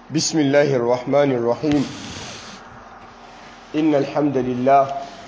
بسم الله الرحمن الرحيم إن الحمد لله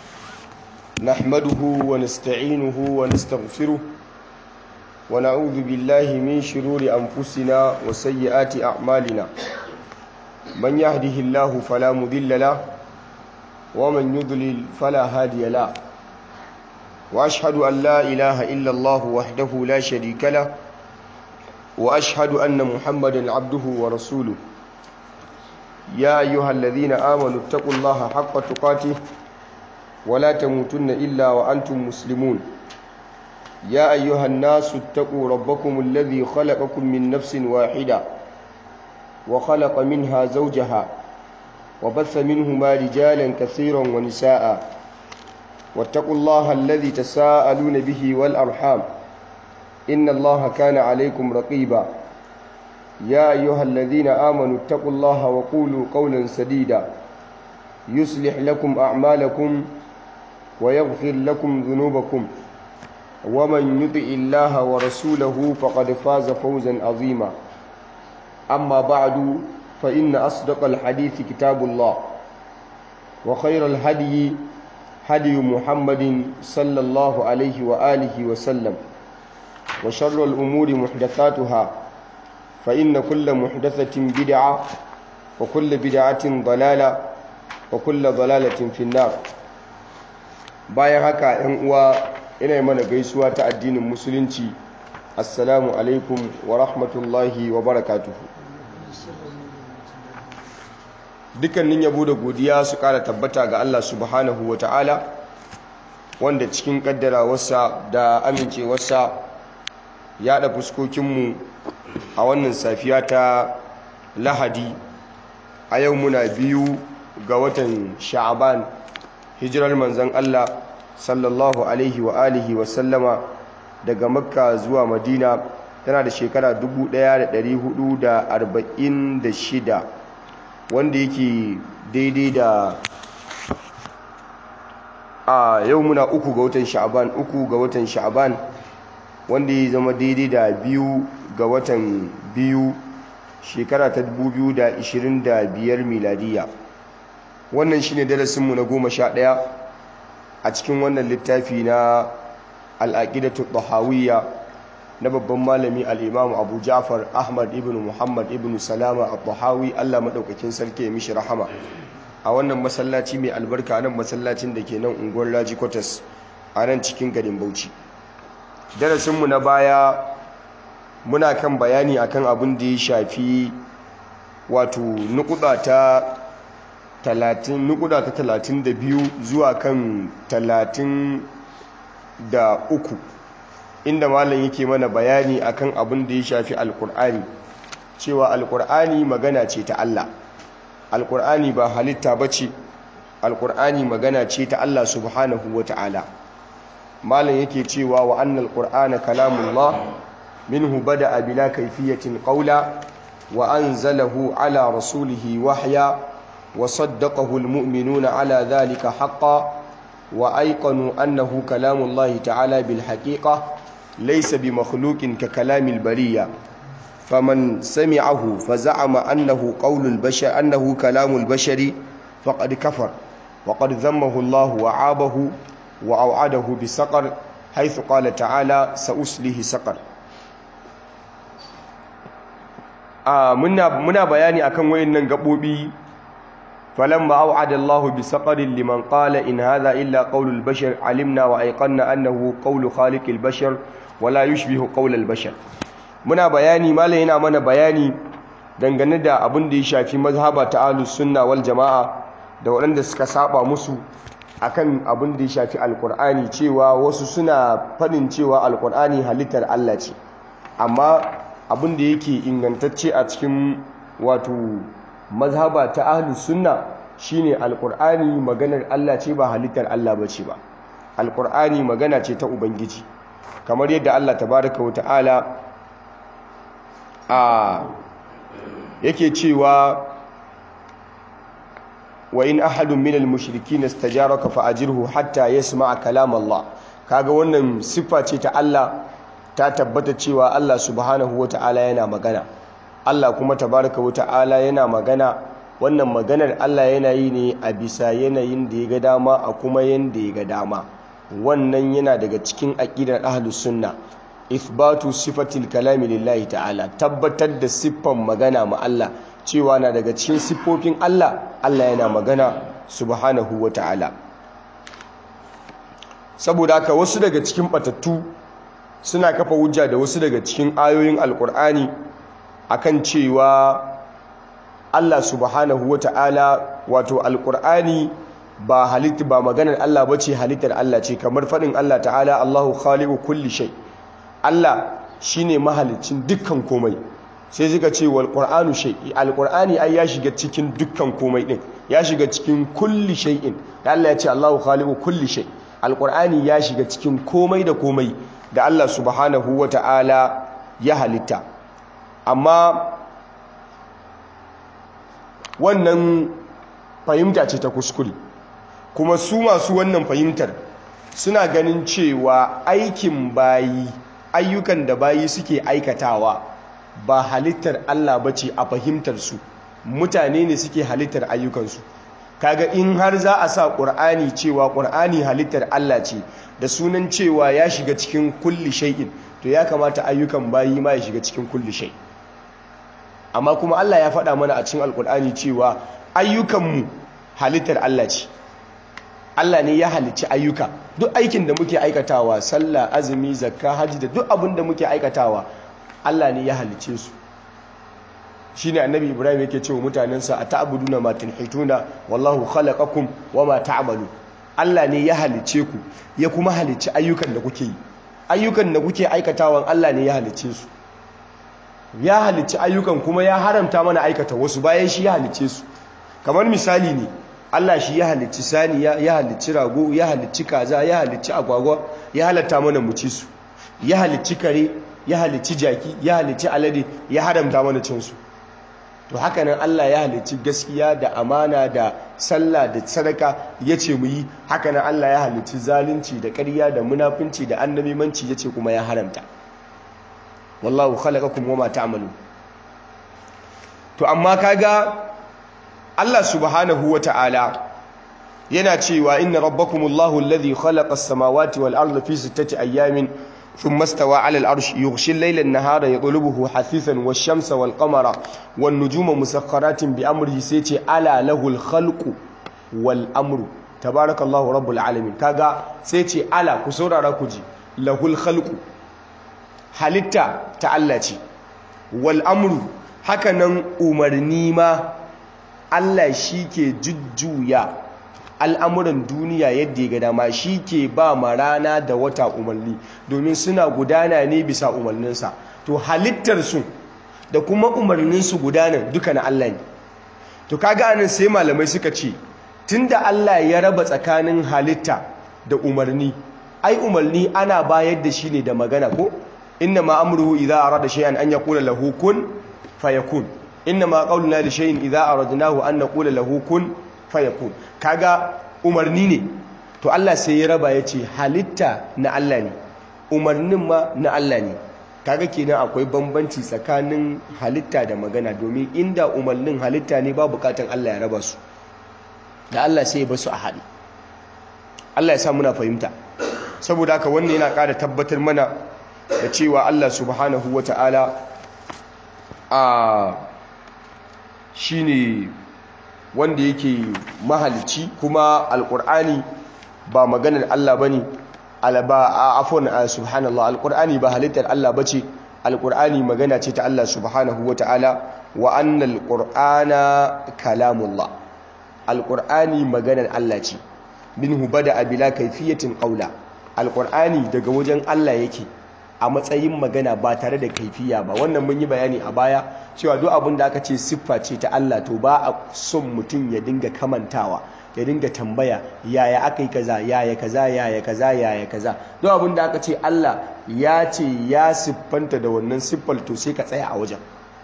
نحمده ونستعينه ونستغفره ونعوذ بالله من شرور أنفسنا وسيئات أعمالنا من يهده الله فلا مذل له ومن يضلل فلا هادي له وأشهد أن لا إله إلا الله وحده لا شريك له وأشهد أن محمدا عبده ورسوله يا أيها الذين آمنوا اتقوا الله حق تقاته ولا تموتن إلا وأنتم مسلمون يا أيها الناس اتقوا ربكم الذي خلقكم من نفس واحدة وخلق منها زوجها وبث منهما رجالا كثيرا ونساء واتقوا الله الذي تساءلون به والأرحام إن الله كان عليكم رقيبا يا أيها الذين آمنوا اتقوا الله وقولوا قولا سديدا يصلح لكم أعمالكم ويغفر لكم ذنوبكم ومن يطع الله ورسوله فقد فاز فوزا عظيما أما بعد فإن أصدق الحديث كتاب الله وخير الهدي هدي محمد صلى الله عليه وآله وسلم وشر الأمور محدثاتها فإن كل محدثة بدعة وكل بدعة ضلالة وكل ضلالة في النار bayan haka ‘yan uwa ina mana gaisuwa ta addinin musulunci assalamu alaikum wa rahmatullahi wa barakatuhu dukkanin yabo da godiya su kara tabbata ga Allah subhanahu wa ta'ala wanda cikin kaddarawarsa da amincewarsa ya da fuskokinmu a wannan safiya ta lahadi a yau muna biyu ga watan sha'aban hijirar manzan Allah sallallahu alaihi wa alihi wa sallama daga makka zuwa madina tana da shekara 1446 wanda yake daidai da a yau muna uku ga watan sha'aban uku ga watan sha'aban wanda ya zama daidai da biyu ga watan biyu shekara ta 2025 miladiya wannan shine darasinmu na goma sha ɗaya a cikin wannan littafi na al'aƙidatu ɗahawiyya na babban malami al'imamu abu ja'far ahmad ibn muhammad ibn salama a ɗahawi allah maɗaukakin sarki ya mishi rahama a wannan masallaci mai albarka nan masallacin da ke nan unguwar raji kwatas a nan cikin garin bauchi darasinmu na baya muna kan bayani akan abin da ya shafi wato nukuda ta talatin nukuda ta talatin da biyu zuwa kan talatin da uku inda malam yake mana bayani akan abin da ya shafi alkur'ani cewa alkur'ani magana ce ta Allah alkur'ani ba halitta ba ce alkur'ani magana ce ta Allah subhanahu wa ta'ala malam yake cewa wa annal qur'ana kalamullah minhu bada'a bila kayfiyatin qawla wa anzalahu ala rasulihi wahya wa saddaqahu almu'minuna ala dhalika haqqan wa ayqanu annahu kalamullahi ta'ala bil haqiqa laysa bi makhluqin ka kalamil bariyya faman sami'ahu faza'ama annahu qawlul bashar annahu kalamul bashari faqad kafar وقد ذمه الله وعابه وأوعده بسقر حيث قال تعالى سأسله سقر muna muna bayani akan wayannan gabobi falamma au'ada Allah bi saqarin liman qala in hadha illa qawlul bashar alimna wa ayqanna annahu qawlu khaliqil bashar wala yushbihu qawlal bashar muna bayani malai yana mana bayani dangane da abin da ya shafi mazhaba ta ahlus sunna wal jamaa da waɗanda suka saba musu akan abin da ya shafi alkur'ani cewa wasu suna faɗin cewa alkur'ani halittar Allah ce amma abin da yake ingantacce a cikin wato mazhaba ta ahlus sunna shine alkur'ani maganar Allah ce ba halittar Allah ba ce ba alkur'ani magana ce ta ubangiji kamar yadda Allah tabaraka wa ta'ala a yake cewa wa in ahadun minal mushrikin istajaraka fa ajirhu hatta yasma'a kalam Allah kaga wannan siffa ce ta Allah ta tabbata cewa Allah subhanahu wata'ala yana magana Allah kuma tabaraka wa ta'ala yana magana wannan maganar Allah yana yi ne a bisa yanayin da ya ga dama a kuma yanda ya ga dama wannan yana daga cikin aqidar ahlus sunna ithbatu sifatil kalami lillahi ta'ala tabbatar da siffan magana ma Allah cewa na daga cikin siffofin Allah Allah yana magana subhanahu wa ta'ala saboda haka wasu daga cikin batattu suna kafa hujja da wasu daga cikin ayoyin alkur'ani akan cewa Allah subhanahu wa ta'ala wato alkur'ani ba halitta ba maganar Allah bace halittar Allah ce kamar faɗin Allah ta'ala Allahu khaliqu kulli shay Allah shine mahalicin dukkan komai sai suka ce wal qur'anu shay alqur'ani ai ya shiga cikin dukkan komai din ya shiga cikin kulli shay'in da Allah ya ce Allahu khaliqu kulli shay alqur'ani ya shiga cikin komai da komai da Allah subhanahu wata'ala ya halitta amma wannan fahimta ce ta kuskure kuma su masu wannan fahimtar suna ganin cewa aikin bayi ayyukan da bayi suke aikatawa ba halittar Allah ba ce a fahimtarsu mutane ne suke halittar ayyukansu kaga in har za a sa ƙur'ani cewa ƙur'ani halittar Allah ce da sunan cewa ya shiga cikin kulli shay'in to ya kamata ayyukan bayi ma ya shiga cikin kulli shay amma kuma Allah ya faɗa mana a cikin alƙur'ani cewa ayyukanmu halittar Allah ce Allah ne ya halicci ayyuka duk aikin da muke aikatawa sallah azumi zakka hajji da duk abin da muke aikatawa Allah ne ya halicce su shine annabi Ibrahim yake cewa mutanensa ata'buduna ma tunhituna wallahu khalaqakum wama ta'malu Allah ne ya halicce ku ya kuma halicci ayyukan da kuke yi ayyukan da kuke aikatawan Allah ne ya halicce su ya halicci ayyukan kuma ya haramta mana aikata wasu bayan shi ya halicce su kamar misali ne Allah shi ya halicci saniya ya halicci rago ya halicci kaza ya halicci agwagwa ya halatta mana mu ci su ya halicci kare ya halicci jaki ya halicci alade ya haramta mana cin su to haka nan Allah ya halicci gaskiya da amana da sallah da sadaka ya ce mu yi haka nan Allah ya halicci zalunci da ƙarya da munafunci da annabimanci ya ce kuma ya haramta wallahu khalaqakum wama ta'malun to amma kaga Allah subhanahu wata'ala yana cewa inna rabbakumullahu alladhi khalaqa as-samawati wal arda fi sittati ayyamin thumma istawa 'ala al-'arshi yughshi al-layla an-nahara yatlubuhu hasithan wash-shamsa wal-qamara wan-nujuma musakhkharatin bi amrihi sai ce ala lahul khalqu wal amru tabarakallahu rabbul alamin kaga sai ce ala ku saurara ku ji lahul khalqu halitta ta Allah ce wal amru hakanan umarni ma Allah shi ke jujjuya al'amuran duniya yadda ya ga dama shi ke ba ma rana da wata umarni domin suna gudana ne bisa umarninsa to halittarsu da kuma umarninsu gudanar duka na Allah ne to kaga anan sai malamai suka ce tunda Allah ya raba tsakanin halitta da umarni ai umarni ana bayar da shi ne da magana ko inna ma amruhu idza arada shay'an an yaqula lahu kun fayakun inna ma qauluna li shay'in idza aradnahu an naqula lahu kun fayakun kaga umarni ne to Allah sai ya raba yace halitta na Allah ne umarnin ma na Allah ne kaga kenan akwai bambanci tsakanin halitta da magana domin inda umarnin halitta ne ba bukatan Allah ya raba su da Allah sai ya basu a haɗe Allah ya sa muna fahimta saboda haka wannan yana ƙara tabbatar mana da cewa Allah subhanahu wata'ala a shine wanda yake mahalici kuma alkur'ani ba maganar Allah bane alba afwan subhanallah alkur'ani ba halittar Allah bace alkur'ani magana ce ta Allah subhanahu wataala wa annal qur'ana kalamullah alkur'ani maganar Allah ce minhu bada bila kayfiyatin qawla alkur'ani daga wajen Allah yake a matsayin magana ba tare da kaifiya ba wannan mun yi bayani a baya cewa duk abin da aka ce siffa ce ta Allah to ba a son mutum ya dinga kamantawa ya dinga tambaya yaya aka yi kaza yaya kaza yaya kaza yaya kaza duk abin da aka ce Allah ya ce ya siffanta da wannan siffar to sai ka tsaya a wajen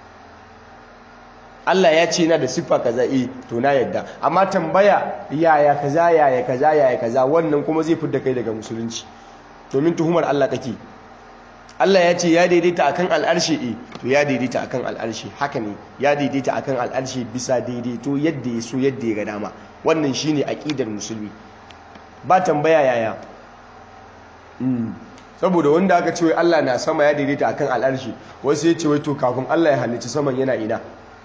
Allah ya ce na da siffa kaza eh to na yadda amma tambaya yaya kaza yaya kaza yaya kaza wannan kuma zai fidda kai daga musulunci domin tuhumar Allah kake Allah ya ce ya daidaita akan al'arshi eh to ya daidaita akan al'arshi haka ne ya daidaita akan al'arshi bisa daidaito yadda ya so yadda ya ga dama wannan shine aqidar musulmi ba tambaya yaya saboda wanda aka ce wai Allah na sama ya daidaita akan al'arshi wasu ya ce wai to kafin Allah ya halicci saman yana ina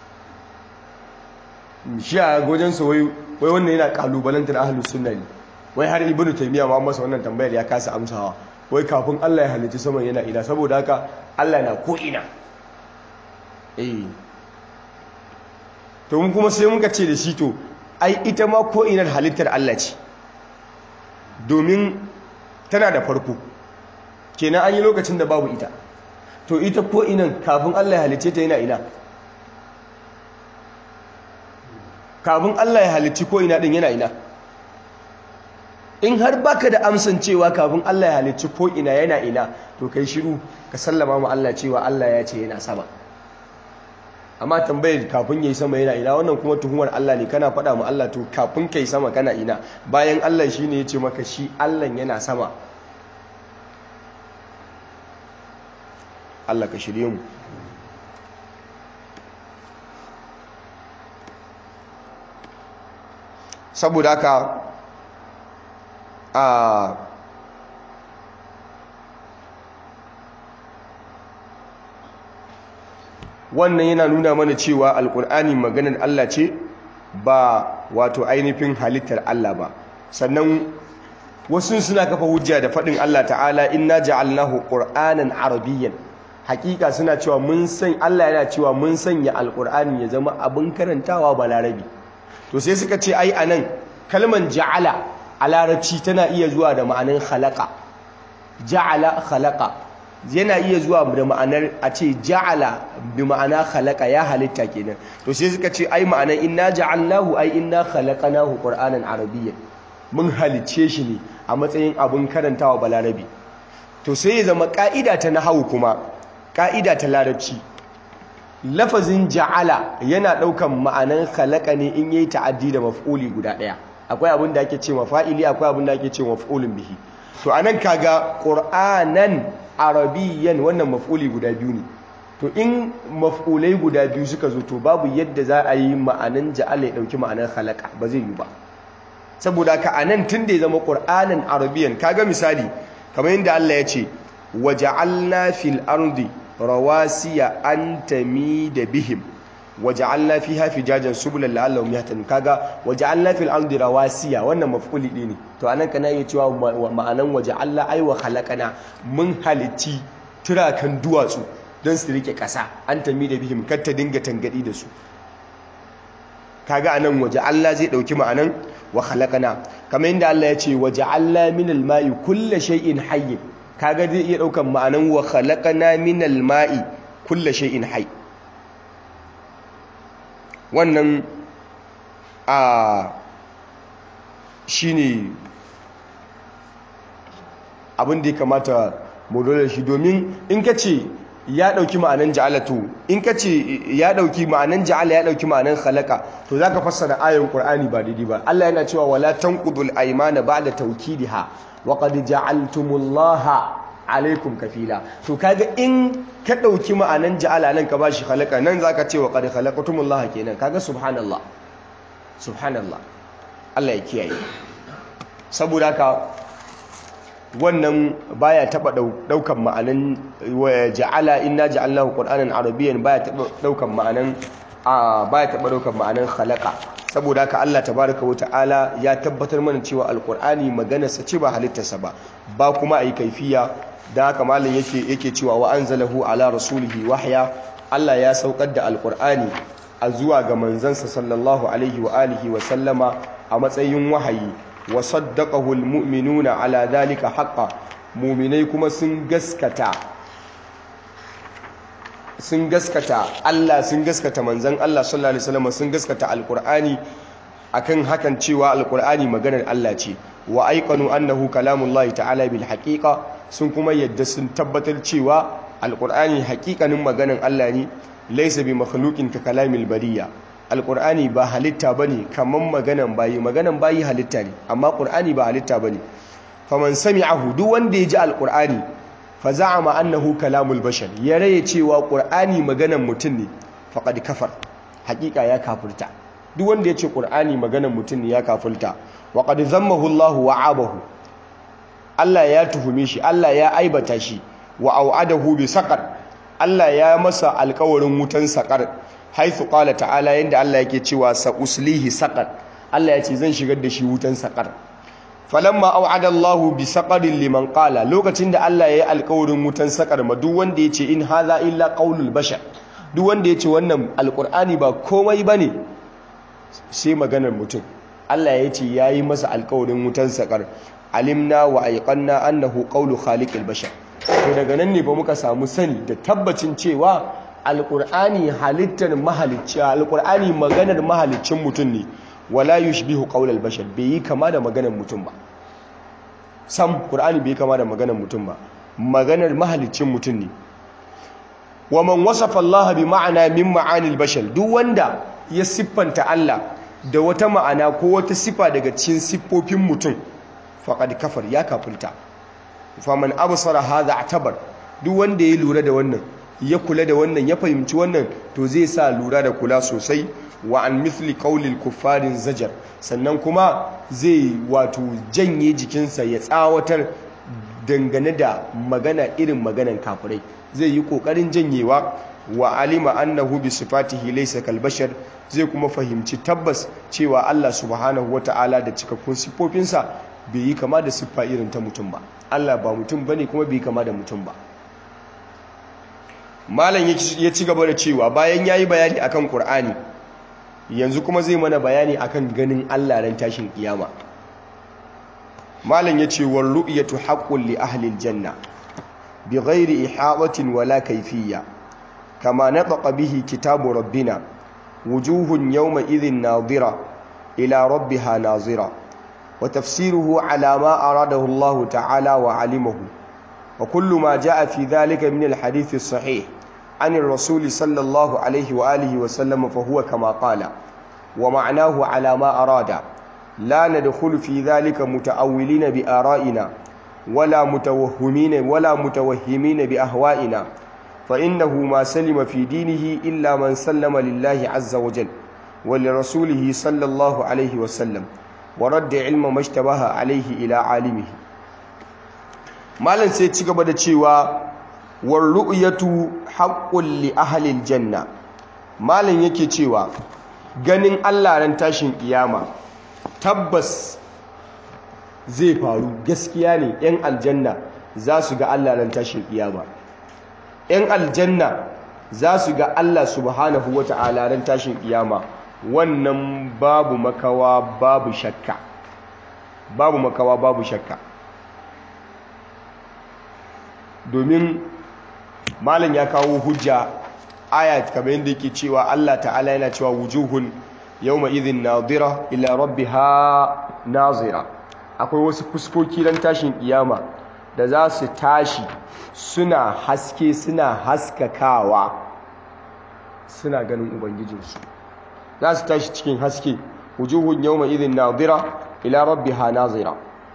shi a gojensa wai wannan yana kalubalantar ahlus sunna ne wai har ibnu taymiya ma masa wannan tambayar ya kasa amsawa wai kafin Allah ya halicci saman yana ina saboda haka Allah na ko ina eh to mun kuma sai muka ce da shi to ai ita ma ko inar halittar Allah ce domin tana da farko kenan an yi lokacin da babu ita to ita ko inan kafin Allah ya halicce ta yana ina kafin Allah ya halicci ko ina din yana ina in har baka da amsan cewa kafin Allah ya halicci ko ina yana ina to kai shiru ka sallama mu Allah cewa Allah ya ce yana sama amma tambayar kafin yayi sama yana ina wannan kuma tuhumar Allah ne kana faɗa mu Allah to kafin kai sama kana ina bayan Allah shine ya ce maka shi Allah yana sama Allah ka shirye mu saboda haka a wannan yana nuna mana cewa alkur'ani maganar Allah ce ba wato ainihin halittar Allah ba sannan wasu suna kafa hujja da faɗin Allah ta'ala inna ja'alnahu qur'anan arabiyyan hakika suna cewa mun san Allah yana cewa mun sanya alkur'ani ya zama abin karantawa ba larabi to sai suka ce ai anan kalman ja'ala a larabci tana iya zuwa da ma'anin khalaqa ja'ala khalaqa yana iya zuwa da ma'anar a ce ja'ala bi ma'ana khalaqa ya halitta kenan to sai suka ce ai ma'anar inna ja'alnahu ai inna khalaqnahu qur'anan arabiyyan mun halicce shi ne a matsayin abin karantawa balarabi to sai ya zama ka'ida ta nahawu kuma ka'ida ta larabci lafazin ja'ala yana daukan ma'anan khalaqa ne in yayi ta'addi da maf'uli guda daya akwai abin da ake ce mafa'ili akwai abin da ake ce maf'ulun bihi to anan kaga qur'anan arabiyyan wannan maf'uli guda biyu ne to in maf'ulai guda biyu suka zo to babu yadda za a yi ma'anan ja'ala ya dauki ma'anan khalaqa ba zai yi ba saboda ka anan tunda ya zama qur'anan arabiyyan kaga misali kamar yadda Allah ya ce waja'alna fil ardi rawasiya an tamida bihim waja'alna fiha fijajan subulan la'allahum yahtadun kaga waja'alna fil ardi rawasiya wannan maf'uli ne to anan kana iya cewa ma'anan waja'alna ay wa khalaqana mun halitti turakan duwatsu don su rike kasa an tamida bihim kar ta dinga tangadi da su kaga anan waja'alna zai dauki ma'anan wa khalaqana kamar yadda Allah ya ce waja'alna minal ma'i kulli shay'in hayy kaga zai iya daukan ma'anan wa khalaqana minal ma'i kulli shay'in hayy wannan a shine abin da ya kamata mu dole shi domin in ka ce ya dauki ma'anan ja'alatu in ka ce ya dauki ma'anan ja'ala ya dauki ma'anan khalaqa to zaka fassara ayoyin qur'ani ba daidai ba Allah yana cewa wala tanqudul aymana ba'da tawkidiha wa qad ja'altumullaha alaikum kafila to kaga in ka dauki ma'anan ja'ala nan ka bashi khalaqa nan zaka ce wa qad khalaqtumullaha kenan kaga subhanallah subhanallah Allah ya kiyaye saboda haka wannan baya taba daukan ma'anan ja'ala inna ja'alnahu qur'anan arabiyyan baya taba daukan ma'anan baya taba daukan ma'anan khalaqa saboda haka Allah tabaaraka wa ta'ala ya tabbatar mana cewa alqur'ani maganarsa ce ba halittarsa ba ba kuma ai kaifiya dan haka malam yake yake cewa wa anzalahu ala rasulihi wahya Allah ya saukar da alqur'ani a zuwa ga manzansa sallallahu alaihi wa alihi wa sallama a matsayin wahayi wa saddaqahu almu'minuna ala dhalika haqqan mu'minai kuma sun gaskata sun gaskata Allah sun gaskata manzon Allah sallallahu alaihi wasallam sun gaskata alqur'ani akan hakan cewa alqur'ani maganar Allah ce wa aiqanu annahu kalamullahi ta'ala bil haqiqa sun kuma yadda sun tabbatar cewa alqur'ani haqiqanin maganar Allah ne laysa bi makhluqin ka kalamil bariya alkur'ani ba halitta bane kaman maganan bayi maganan bayi halitta ne amma qur'ani ba halitta bane faman sami'ahu duk wanda ya ji alkur'ani fa za'ama annahu kalamul bashar ya raye cewa qur'ani maganan mutum ne faqad kafar hakika ya kafirta duk wanda ya ce qur'ani maganan mutum ne ya kafirta wa qad zammahu Allah wa abahu Allah ya tuhume shi Allah ya aibata shi wa au'adahu bi saqar Allah ya masa alƙawarin wutan saqar haithu qala ta'ala yanda Allah yake cewa sa uslihi saqar Allah ya ce zan shigar da shi wutan saqar falamma au'ada Allahu bi saqarin liman qala lokacin da Allah ya yi alƙawarin wutan saqar ma duk wanda yace in hadha illa qaulul bashar duk wanda yace wannan alqur'ani ba komai bane sai maganar mutum Allah ya ce yayi masa alƙawarin wutan saqar alimna wa aiqanna annahu qaulu khaliqil bashar to daga nan ne ba muka samu sani da tabbacin cewa alqur'ani halittar mahalicci alqur'ani maganar mahaliccin mutum ne wala yushbihu qaulal bashar bai yi kama da maganar mutum ba sam qur'ani bai yi kama da maganar mutum ba maganar mahaliccin mutum ne wa man wasafa Allah bi ma'ana min ma'anil bashar duk wanda ya siffanta Allah da wata ma'ana ko wata sifa daga cikin siffofin mutum faqad kafar ya kafirta faman absara hadha atabar duk wanda ya lura da wannan ya kula da wannan ya fahimci wannan to zai sa lura da kula sosai wa an mithli qaulil kuffarin zajar sannan kuma zai wato janye jikinsa ya tsawatar dangane da magana irin maganan kafirai zai yi kokarin janyewa wa alima annahu bi sifatihi laysa kal bashar zai kuma fahimci tabbas cewa Allah subhanahu wata'ala da cikakkun sifofinsa bai yi kama da siffa irin ta mutum ba Allah ba mutum bane kuma bai kama da mutum ba malam ya ci gaba da cewa bayan yayi bayani akan Qur'ani yanzu kuma zai mana bayani akan ganin Allah ran tashin kiyama malam yace war ru'yatu haqqun li ahli aljanna bighairi ihatatin wala kayfiyya kama nataqa bihi kitabu rabbina wujuhun yawma idhin nadira ila rabbiha nazira وتفسيره على ما أراده الله تعالى وعلمه وكل ما جاء في ذلك من الحديث الصحيح عن الرسول صلى الله عليه وآله وسلم فهو كما قال ومعناه على ما أراد لا ندخل في ذلك متأولين بآرائنا ولا متوهمين ولا متوهمين بأهوائنا فإنه ما سلم في دينه إلا من سلم لله عز وجل ولرسوله صلى الله عليه وسلم ورد علم ما اشتبه عليه إلى عالمه مالن sai ci gaba da cewa war ru'yatu haqqul li ahli aljanna malan yake cewa ganin Allah ran tashin kiyama tabbas zai faru gaskiya ne yan aljanna za su ga Allah ran tashin kiyama yan aljanna za su ga Allah subhanahu wata'ala ran tashin kiyama wannan babu makawa babu shakka babu makawa babu shakka domin malam ya kawo hujja aya kamar yadda yake cewa Allah ta'ala yana cewa wujuhun yawma idhin nadira ila rabbiha nazira akwai wasu fuskoki ran tashin kiyama da za su tashi suna haske suna haskakawa suna ganin ubangijinsu za su tashi cikin haske wujuhun yawma idhin nadira ila rabbiha nazira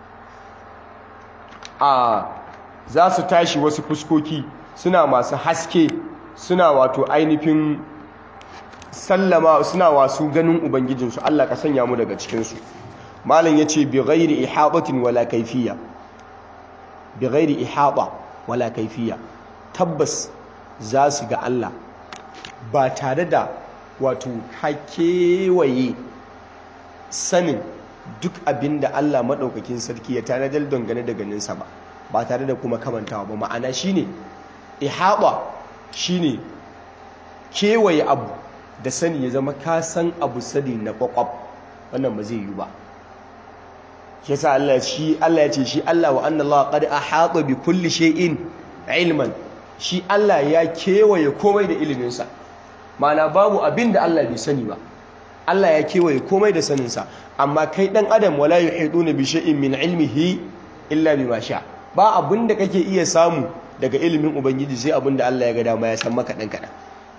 a za su tashi wasu fuskoki suna masu haske suna wato ainihin sallama suna wasu ganin ubangijinsu Allah ka sanya mu daga cikinsu malam ya ce bi ghairi ihabatin wala kaifiya bi ghairi ihaba wala kaifiya tabbas za su ga Allah ba tare da wato hakewaye sanin duk abin da Allah maɗaukakin sarki ya tanadar dangane da ganinsa ba ba tare da kuma kamantawa ba ma'ana shine ihaba shine kewaye abu da sani ya zama ka san abu sani na kwakwab wannan ba zai yi ba yasa Allah shi Allah ya ce shi Allah wa anna Allah qad ahata bi kulli shay'in ilman shi Allah ya kewaye komai da iliminsa ma'ana babu abin da Allah bai sani ba Allah ya kewaye komai da saninsa amma kai dan adam wala yuhiduna bi shay'in min ilmihi illa bima sha ba abin da kake iya samu daga ilimin ubangiji sai abin da Allah ya ga dama ya san maka dan kadan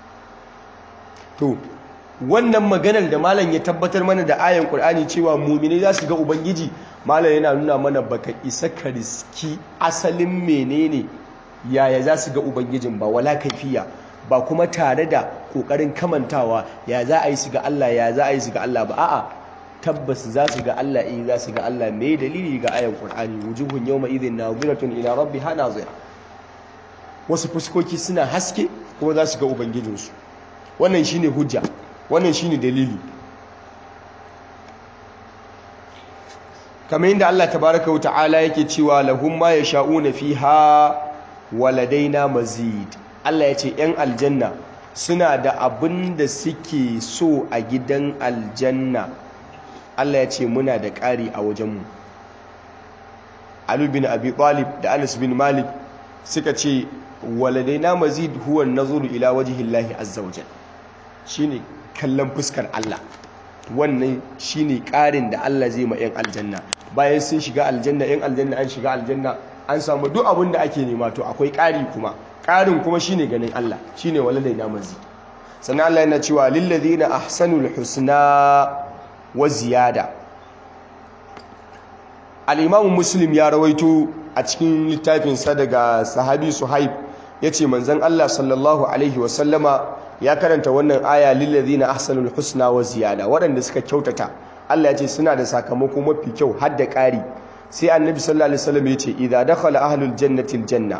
to wannan maganar da malam ya tabbatar mana da ayan Qur'ani cewa mu'mini za su ga ubangiji malam yana nuna mana baka isa ka riski asalin menene yaya za su ga ubangijin ba wala kaifiya ba kuma tare da kokarin kamantawa ya za a yi su ga Allah ya za a yi su ga Allah ba a'a tabbas za su ga Allah eh za su ga Allah me dalili ga ayan Qur'ani wujuhun yawma idhin nadhiratun ila rabbiha nadhira wasu fuskoki suna haske kuma za su ga ubangijinsu wannan shine hujja wannan shine dalili kamar yadda Allah tabaraka wa ta'ala yake cewa lahum ma yasha'una fiha waladaina mazid Allah ya ce ‘yan aljanna suna da abin da suke so a gidan aljanna Allah ya ce muna da ƙari a wajenmu Ali bin Abi Talib da Anas bin Malik suka ce waladaina mazid huwa nazuru ila wajhillahi azza wajal shine kallon fuskar Allah wannan shine ƙarin da Allah zai ma ‘yan aljanna bayan sun shiga aljanna ‘yan aljanna an shiga aljanna an samu duk abin da ake nema to akwai ƙari kuma ƙarin kuma shine ganin Allah shine walalai na mazi sannan Allah yana cewa lillazina ahsanul husna wa ziyada al-imam muslim ya rawaito a cikin littafinsa daga sahabi suhaib yace manzon Allah sallallahu alaihi wa sallama ya karanta wannan aya lillazina ahsanul husna wa ziyada waɗanda suka kyautata Allah ya ce suna da sakamako mafi kyau har da ƙari sai annabi sallallahu alaihi wasallam yace idza dakhala ahlul jannati aljanna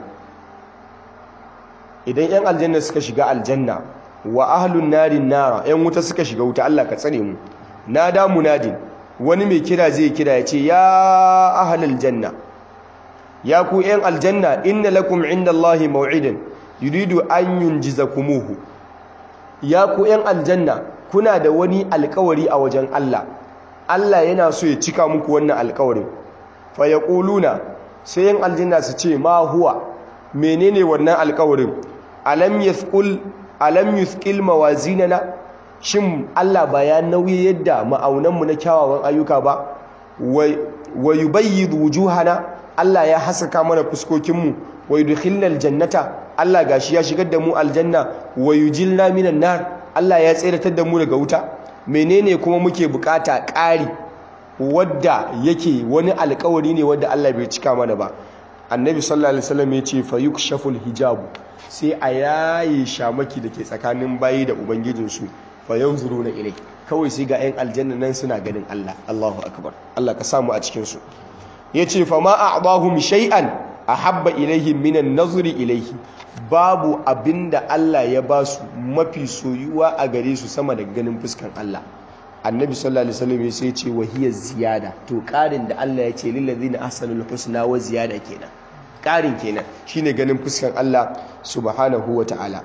idan yan aljanna suka shiga aljanna wa ahlun narin nara yan wuta suka shiga wuta Allah ka tsare mu nada munadin wani mai kira zai kira yace ya ahlul janna ya ku yan aljanna inna lakum indallahi maw'idan yuridu an yunjizakumuhu ya ku yan aljanna kuna da wani alkawari a wajen Allah Allah yana so ya cika muku wannan alkawarin fayaƙuluna sai yin aljanna su ce ma huwa menene wannan alƙawarin alam yathqul alam yuthqil mawazinana shin Allah ba ya nauyi yadda ma'aunanmu na kyawawan ayyuka ba wa yubayyid wujuhana Allah ya hasaka mana fuskokinmu wa yudkhilnal jannata Allah gashi ya shigar da mu aljanna wa yujilna minan nar Allah ya tseratar da mu daga wuta menene kuma muke bukata ƙari wadda yake wani alkawari ne wadda Allah bai cika mana ba annabi sallallahu alaihi wasallam ya ce fa yukshaful hijab sai a yayi shamaki dake tsakanin bayi da ubangijinsu fa yanzuruna ilai kawai sai ga 'yan aljanna nan suna ganin Allah Allahu akbar Allah ka samu a cikin su yace fa ma a'dahum shay'an ahabba ilaihim minan nazri ilaihi babu abinda Allah ya ba su mafi soyuwa a gare su sama da ganin fuskan Allah annabi sallallahu alaihi wasallam ya sai ce wahiyar ziyada to karin da Allah ya ce lillazina ahsanul husna wa ziyada kenan karin kenan shine ganin fuskan Allah subhanahu ta'ala.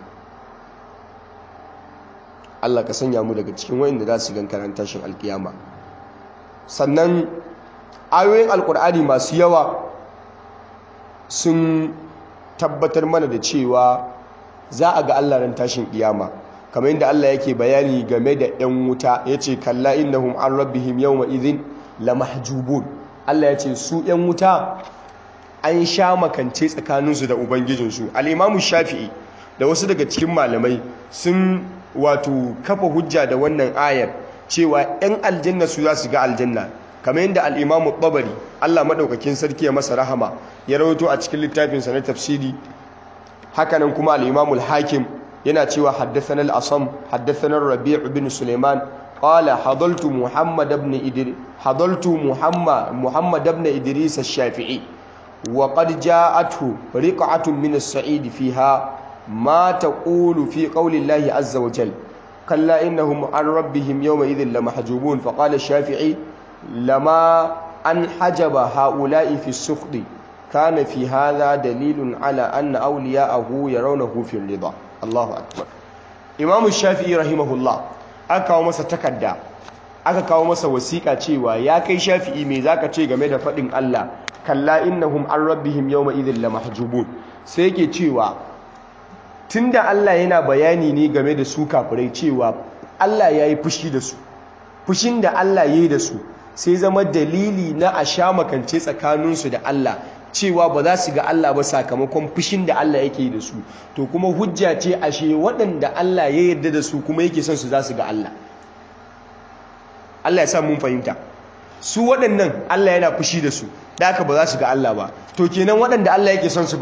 Allah ka sanya mu daga cikin wayanda za su gan karanta shin alkiyama sannan ayoyin alkur'ani masu yawa sun tabbatar mana da cewa za a ga Allah ran tashin kiyama kamar yadda Allah yake bayani game da 'yan wuta ya ce kalla innahum an rabbihim yawma idhin lamahjubun Allah ya ce su 'yan wuta an sha makance tsakaninsu da ubangijinsu al'imamu shafi'i da wasu daga cikin malamai sun wato kafa hujja da wannan ayar cewa 'yan aljanna su za su ga aljanna kamar yadda al'imamu ɓabari Allah maɗaukakin sarki ya masa rahama ya rawato a cikin littafinsa na tafsiri hakanan kuma al'imamu hakim yana cewa haddathana al-asam haddathana rabi' bin sulaiman qala hadaltu muhammad ibn idris hadaltu muhammad muhammad ibn idris ash-shafi'i wa qad ja'athu riq'atun min as-sa'id fiha ma taqulu fi qawli allahi azza wa jalla kalla innahum an rabbihim yawma idhin lamahjubun fa qala ash-shafi'i lama an hajaba ha'ula'i fi as-sukhdi kana fi hadha dalilun ala anna awliya'ahu yarawnahu fi ar-ridha Allahu akbar Imam Shafi'i rahimahullah aka kawo masa takarda aka kawo masa wasiƙa cewa ya kai Shafi'i me zaka ce game da fadin Allah kalla innahum an rabbihim yawma idhil lamahjubun sai yake cewa tunda Allah yana bayani ne game da su kafirai cewa Allah yayi fushi da su fushin da Allah yayi da su sai zama dalili na a sha makance tsakaninsu da Allah cewa ba za su ga Allah ba sakamakon fushin da Allah yake da su to kuma hujja ce ashe waɗanda Allah ya yarda da su kuma yake son su za su ga Allah Allah ya sa mun fahimta su waɗannan Allah yana fushi da su da haka ba za su ga Allah ba to kenan waɗanda Allah yake son su ba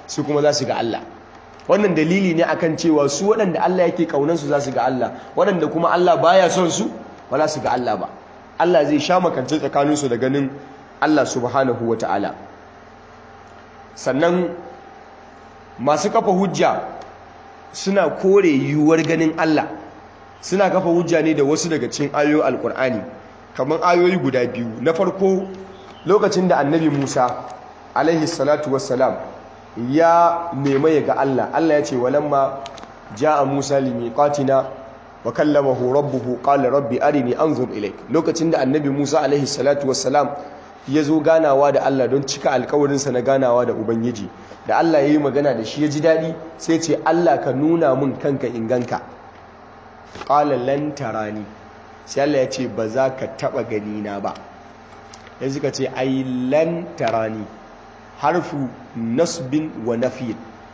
su kuma za su ga Allah wannan dalili ne akan cewa su waɗanda Allah yake kaunansu za su ga Allah waɗanda kuma Allah baya son su ba za su ga Allah ba Allah zai sha makance tsakaninsu da ganin Allah subhanahu ta'ala. sannan masu kafa hujja suna kore yiwuwar ganin Allah suna kafa hujja ne da wasu daga cikin ayoyin alkur'ani kamar ayoyi guda biyu na farko lokacin da annabi Musa alaihi salatu wassalam ya nema ya ga Allah Allah ya ce walamma ja'a Musa limiqatina wa kallamahu rabbuhu qala rabbi arini anzur ilayk lokacin da annabi Musa alaihi salatu wassalam ya zo ganawa da Allah don cika alkawarinsa na ganawa da Ubangiji da Allah ya yi magana da shi ya ji daɗi sai ce Allah ka nuna mun kanka inganka ƙala lantarani sai Allah ya ce ba za ka taɓa ganina ba ya suka ce ai lantarani harfu nasbin wa nafiyin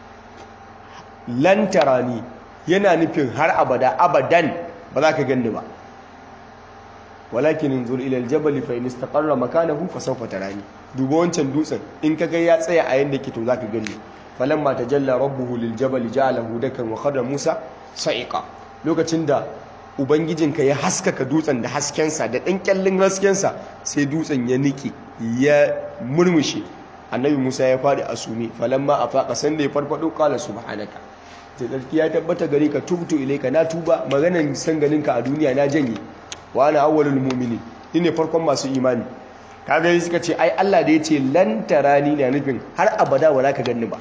lantarani yana nufin har abada abadan ba za ka ganni ba walakin inzur ila aljabal fa in istaqarra makanahu fa sawfa tarani duba wancan dutsen in kaga ya tsaya a yanda yake to zaka gani falamma tajalla rabbuhu liljabal ja'alahu dakan wa khadra musa sa'iqa lokacin da ubangijinka ya haskaka dutsen da haskensa da dan kyallin haskensa sai dutsen ya niki ya murmushe annabi musa ya fadi asumi falamma afaqa sanda ya farfado qala subhanaka sai sarki ya tabbata gare ka tubtu ilaika na tuba maganan san ganinka a duniya na janye wa ana awwalul mu'minin ne farkon masu imani kaga suka ce ai Allah da yace lan tarani na nufin har abada wala ka ganni ba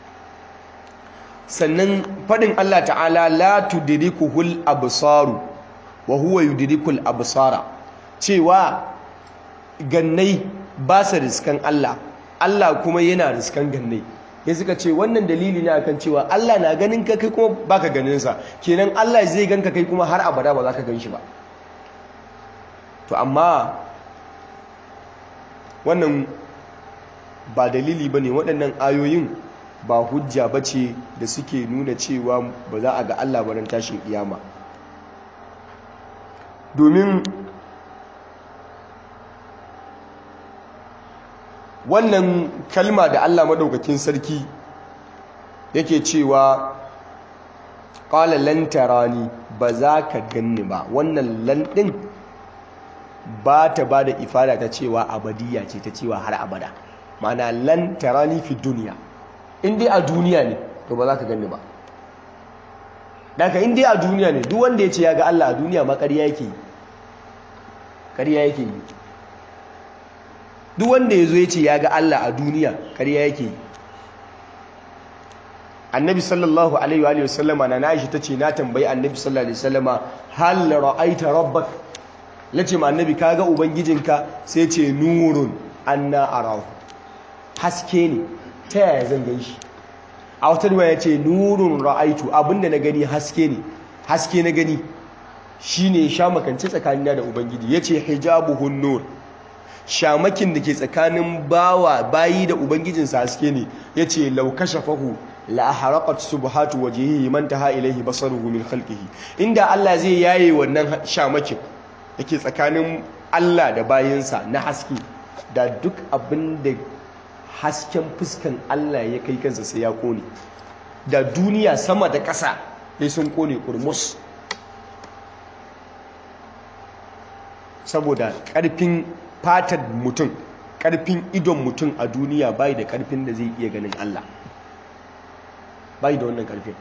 sannan fadin Allah ta'ala la tudrikuhul absaru wa huwa yudrikul absara cewa gannai ba sa riskan Allah Allah kuma yana riskan gannai ya suka ce wannan dalili ne akan cewa Allah na ganin ka kai kuma baka ganin sa kenan Allah zai ganka kai kuma har abada ba za ka gan shi ba to amma wannan ba dalili ba ne waɗannan ayoyin ba hujja ba ce da suke nuna cewa ba za a ga Allah baran tashin iyama domin wannan kalma da Allah maɗaukakin sarki yake cewa ƙala lantarani ba za ka ganni ba wannan lanɗin ba ta ba da ifada ta cewa abadiya ce ta cewa har abada mana lan tarani fi duniya in dai a duniya ne to ba za ka gani ba daga in dai a duniya ne duk wanda ya ce ya ga Allah a duniya ma ƙarya yake yi ƙarya yake yi duk wanda ya zo ya ce ya ga Allah a duniya ƙarya yake yi annabi sallallahu alaihi wa sallama na Aisha tace na tambayi annabi sallallahu alaihi wasallama hal ra'aita rabbak lace ma annabi kaga ubangijinka sai ce nurun anna arahu haske ne ta yaya zan gan shi a wata riwaya yace nurun ra'aitu abinda na gani haske ne haske na gani shine sha makance tsakanina da ubangiji yace hijabuhun nur shamakin da ke tsakanin bawa bayi da ubangijinsa haske ne yace law kashafahu la haraqat subhatu wajhihi man taha ilayhi basaruhu min khalqihi inda Allah zai yaye wannan shamakin yake tsakanin Allah da bayinsa na haske da duk abin da hasken fuskan Allah ya kai kansa sai ya kone da duniya sama da ƙasa sai sun kone kurmus saboda ƙarfin fatar mutum ƙarfin idon mutum a duniya bai da ƙarfin da zai iya ganin Allah bai da wannan ƙarfin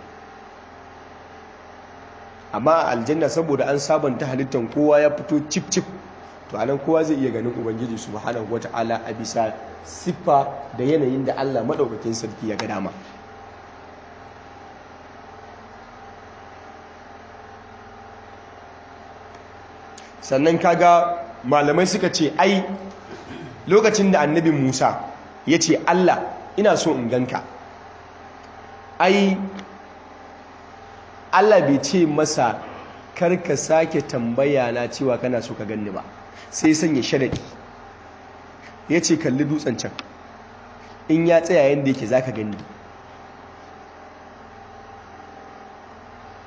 amma aljanna saboda an sabanta halittar kowa ya fito cip cip to anan kowa zai iya ganin ubangiji subhanahu wata'ala a bisa siffa da yanayin da Allah madaukakin sarki ya ga dama sannan kaga malamai suka ce ai lokacin da annabi Musa ya ce Allah ina so in ganka ai Allah bai ce masa karka sake tambaya na cewa kana so ka ganni ba sai sanya sharadi ya ce kalli dutsen can in ya tsaya yadda yake za ka ganni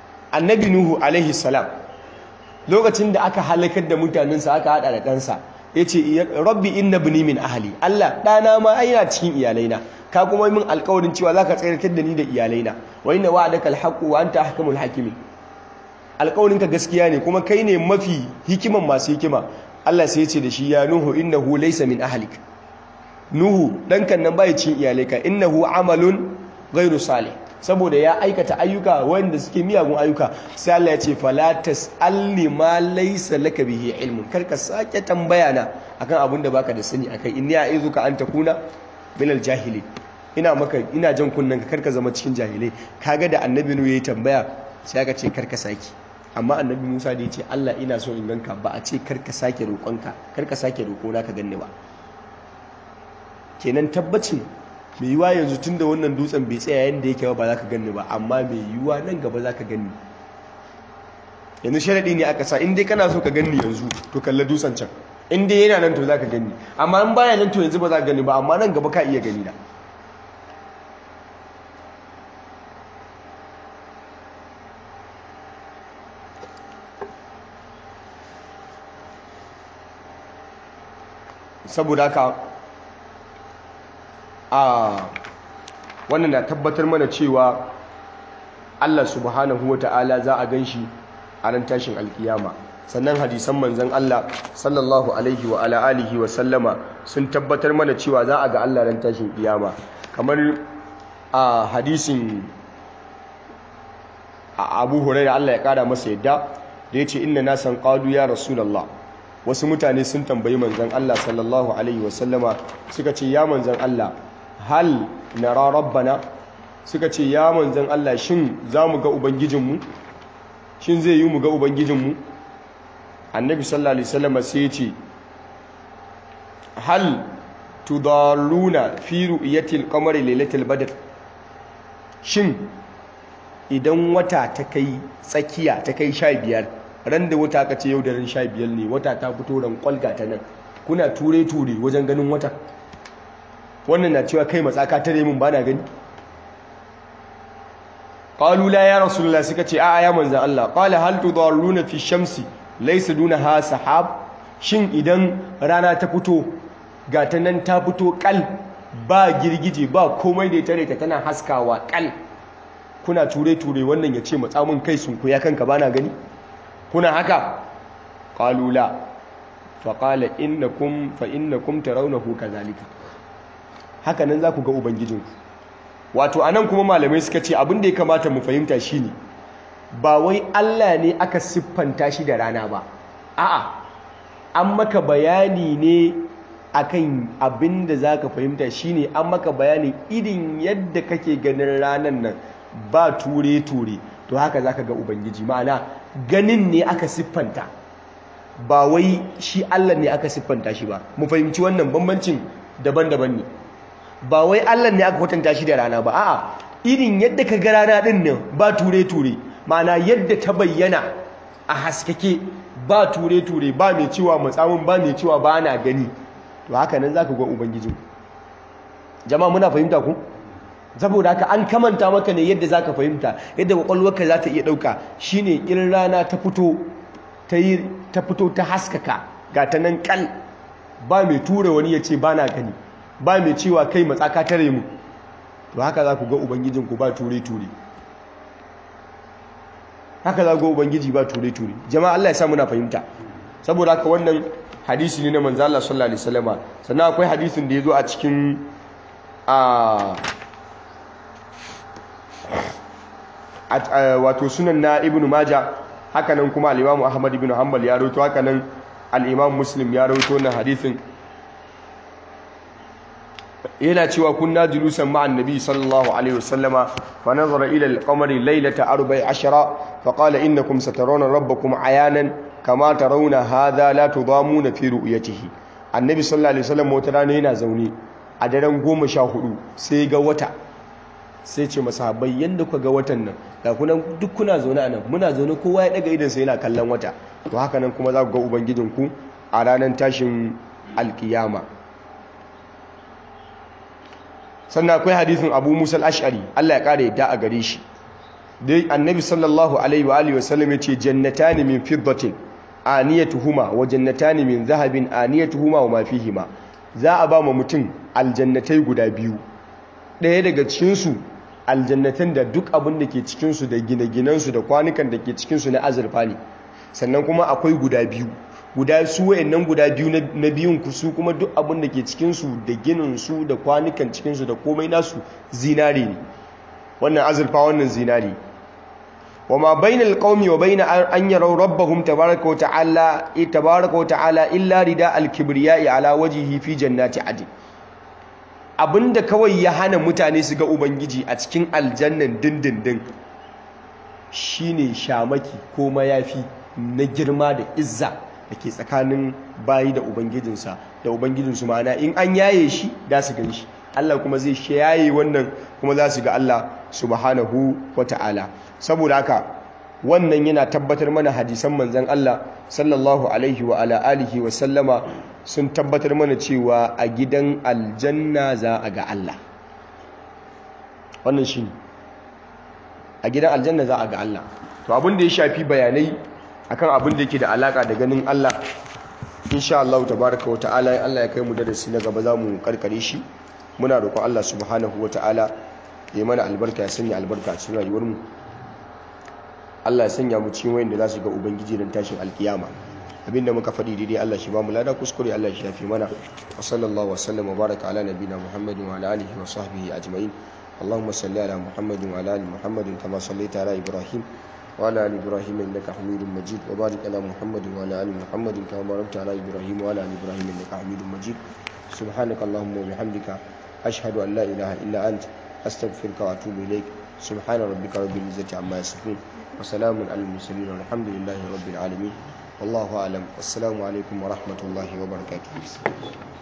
annabi nuhu alaihi salam lokacin da aka halakar da mutanensa aka hada da ɗansa yace rabbi inna ibni min ahli Allah dana ma ai yana cikin iyalaina ka kuma min alƙawarin cewa zaka tsayar da ni da iyalaina wa inna wa'adaka alhaqu wa anta ahkamul hakimin alƙawarin ka gaskiya ne kuma kai ne mafi hikiman masu hikima Allah sai ya ce da shi ya nuhu innahu laysa min ahlik nuhu dankan nan bai cikin iyalaika innahu amalun ghairu salih saboda ya aikata ayyuka wanda suke miyagun ayyuka sai Allah ya ce fala tasalli ma laysa laka bihi ilmun karka sake tambaya na akan abin da baka da sani akai inni a'izuka an takuna min aljahili ina maka ina jan kunnan ka karka zama cikin jahilai kaga da annabi nu yayi tambaya sai aka ce karka saki amma annabi Musa da ya ce Allah ina so in ganka ba a ce karka sake roƙonka karka sake roƙona ka ganni ba kenan tabbacin mai yiwuwa yanzu tun da wannan dutsen bai tsaya yadda yake ba za ka ganni ba amma mai yiwuwa nan gaba za ka ganni yanzu sharaɗi ne aka sa in dai kana so ka ganni yanzu to kalla dutsen can in dai yana nan to za ka ganni amma in baya nan to yanzu ba za ka ganni ba amma nan gaba ka iya gani na saboda haka a wannan na tabbatar mana cewa Allah subhanahu wata'ala za a gan shi a ran tashin alkiyama sannan hadisan manzan Allah sallallahu alaihi wa ala alihi wa sallama sun tabbatar mana cewa za a ga Allah ran tashin kiyama kamar a hadisin Abu Hurairah Allah ya kara masa yadda da yace inna nasan qalu ya rasulullah wasu mutane sun tambayi manzan Allah sallallahu alaihi wa sallama suka ce ya manzan Allah hal nara rabbana suka ce ya manzan Allah shin za mu ga ubangijinmu shin zai yi mu ga ubangijinmu annabi sallallahu alaihi wasallam sai ya ce hal tudalluna fi ru'yatil qamari lailatul badr shin idan wata ta kai tsakiya ta kai 15 ran da wata ka ce yau da ran 15 ne wata ta fito ran kwalga ta nan kuna ture ture wajen ganin wata wannan na cewa kai matsaka tare mun bana gani qalu la ya rasulullah suka ce a ya manzan Allah qala hal tudalluna fi shamsi laysa dunaha sahab shin idan rana ta fito ga ta nan ta fito kal ba girgije ba komai da tare ta tana haskawa kal kuna ture ture wannan ya ce matsa mun kai sun kuya kanka bana gani kuna haka qalu la fa qala innakum fa innakum tarawnahu kadhalika haka nan za ku ga ubangijinku wato anan kuma malamai suka ce abin da ya kamata mu fahimta shine ba wai Allah ne aka siffanta shi da rana ba a'a an maka bayani ne akan abin da zaka fahimta shine an maka bayanin irin yadda kake ganin ranan nan ba ture ture to haka zaka ga ubangiji ma'ana ganin ne aka siffanta ba wai shi Allah ne aka siffanta shi ba mu fahimci wannan bambancin daban-daban ne ba wai Allah ne aka kwatanta shi da rana ba a'a irin yadda ka ga rana din nan ba ture-ture ma'ana yadda ta bayyana a haskake ba ture-ture ba mai cewa matsamin ba mai cewa ba na gani to haka nan zaka ga ubangijin jama'a muna fahimta ku saboda haka an kamanta maka ne yadda zaka fahimta yadda kwakwalwarka za ta iya dauka shine in rana ta fito ta yi ta fito ta haskaka ga ta nan kal ba mai tura wani ya ce ba na gani ba mai cewa kai matsaka tare mu to haka za ku ga ubangijinku ba ture-ture haka za ku ga ubangiji ba ture-ture jama'a Allah ya sa muna fahimta saboda haka wannan hadisi ne na manzo Allah sallallahu alaihi wasallama sannan akwai hadisin da yazo a cikin a wato sunan na ibnu majah haka nan kuma al-imam ahmad ibn hanbal ya rawaito haka nan al-imam muslim ya rawaito wannan hadisin yana cewa kunna julusan ma'an nabi sallallahu alaihi wasallama fa nazara ila al-qamari laylata 14 fa qala innakum satarawna rabbakum ayanan kama tarawna hadha la tudamuna fi ru'yatihi annabi sallallahu alaihi wasallam wata rana yana zaune a daren 14 sai ga wata sai ce masahabai yanda kuka ga watan nan ga kuna duk kuna zaune a nan muna zaune kowa ya daga idan sai yana kallon wata to haka nan kuma za ku ga ubangijinku a ranar tashin alkiyama sannan akwai hadisin abu musa ash'ari Allah ya kare yadda a gare shi dai annabi sallallahu alaihi wa alihi wasallam yace jannatani min fiddatin aniyatuhuma wa jannatani min zahabin aniyatuhuma wa ma fihima za a ba ma mutum aljannatai guda biyu ɗaya daga cikinsu aljannatan da duk abin da ke cikinsu da gine-ginensu da kwanukan da ke cikinsu na azurfa ne sannan kuma akwai guda biyu guda su wayannan guda biyu na biyun ku su kuma duk abin da ke cikinsu da gininsu da kwanukan cikinsu da komai nasu zinare ne wannan azurfa wannan zinare وما بين القوم وبين أن يروا ربهم تبارك وتعالى تبارك وتعالى إلا رداء الكبرياء على وجهه في جنات عدن abinda kawai ya hana mutane su ga ubangiji a cikin aljannan dindindin shine shamaki ko mayafi na girma da izza da ke tsakanin bayi da ubangijinsa da ubangijinsu ma'ana in an yaye shi da su gan shi Allah kuma zai yaye wannan kuma za su ga Allah subhanahu wata'ala saboda haka wannan yana tabbatar mana hadisan manzan Allah sallallahu alaihi wa ala alihi wa sallama sun tabbatar mana cewa a gidan aljanna za a ga Allah wannan shi a gidan aljanna za a ga Allah to abin da ya shafi bayanai akan abin da yake da alaka da ganin Allah insha Allah tabaraka wa ta'ala Allah ya kai mu darasi na gaba za mu karkare shi muna roƙon Allah subhanahu wa ta'ala ya mana albarka ya sanya albarka a cikin rayuwarmu Allah ya sanya mu cikin wayanda za su ga ubangiji dan tashin alkiyama abinda muka faɗi daidai Allah shi ba mu lada kuskure Allah shi yafi mana wa sallallahu wa sallama baraka ala nabina muhammadin wa ala alihi wa sahbihi ajma'in اللهم صل على محمد وعلى ال محمد كما صليت على ابراهيم وعلى ال ابراهيم انك حميد مجيد وبارك على محمد وعلى ال محمد كما باركت على ابراهيم وعلى ال ابراهيم انك حميد مجيد سبحانك اللهم وبحمدك أشهد أن لا إله إلا أنت أستغفرك وأتوب إليك سبحان ربك رب العزة عما يصفون وسلام على المرسلين والحمد لله رب العالمين والله أعلم والسلام عليكم ورحمة الله وبركاته